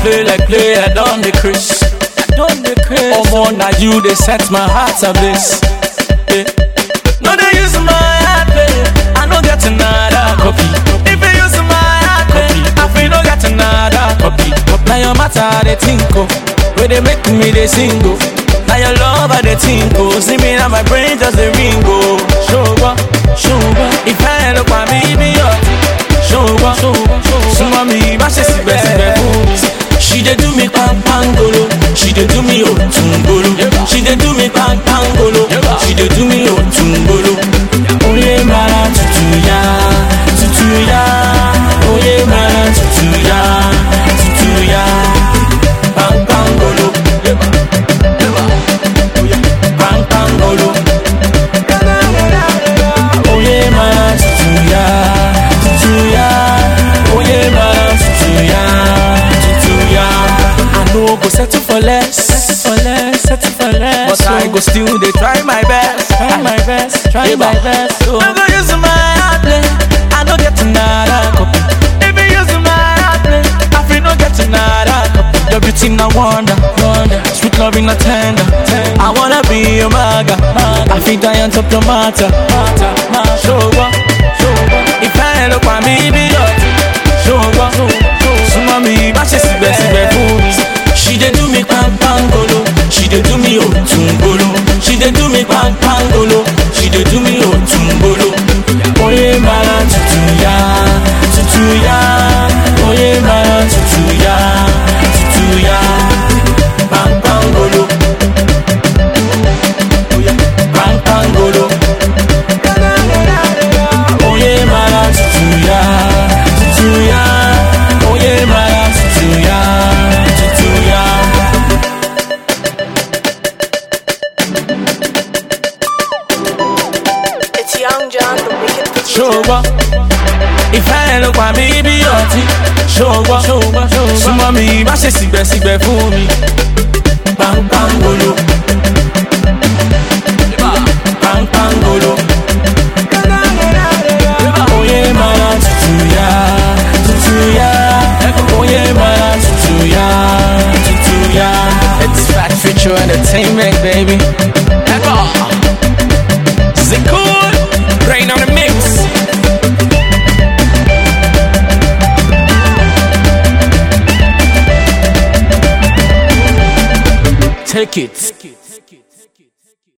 play like play, I don't the Chris. I don't the Chris. Oh, more now you, they set my heart ablaze. Yeah. No, they use my heart, play. I no get another copy. If you use my heart, play, I feel no get another copy. Now your matter, they think, oh. Where they make me, they sing, oh. Now your love, I they think, oh. See me now, my brain just a ring, oh. Show up, show up. If I look my baby, oh. Show up, show up, show up. So mommy, my shit, sibe, sibe, She dey do me pang pangolo. She dey do me otumbolo. She dey do me pang pangolo. She dey do me otumbolo. Oye mara tutu ya, tutu ya. Oye mara tutu ya, tutu ya. Pang pangolo. Pang pangolo. Oye mara tutu ya, tutu ya. Oye mara tutu ya, tutu ya. I no go settle for less, settle for less, settle for less. But I go still dey try my best, try my best, try my best. So. I go use my heart play, I no get another copy. If you use my heart play, I feel no get another copy. Your beauty na wonder, wonder. Sweet loving na tender, tender. I wanna be your maga, maga. I feel die on top the matter, matter, matter. Show up, show up. If I look at me, be dirty. Show up, show up. Súnmọ́ mi, má ṣe síbẹ̀síbẹ̀ fún mi. She dey do me pampangolo, she dey do me otumbolo. She dey do me pampangolo, she dey do me otumbolo. Oye mara tutu ya, tutu ya. Oye mara tutu ya, tutu ya. Pampangolo, pampangolo. Oye mara tutu ya, tutu ya. Oye mara tutu ya, tutu ya. It's Young John, the wicked producer. ṣòwò ìfẹ́ ló pa mí bí ọtí ṣòwò súnmọ́ mi má ṣe sígbẹ́sígbẹ́ fún mi pampangolo pampangolo oye mara tutu ya tutu ya oye mara tutu ya tutu ya. It's Fat Future Entertainment, baby. Is it cool? Rain on the mix. Take it.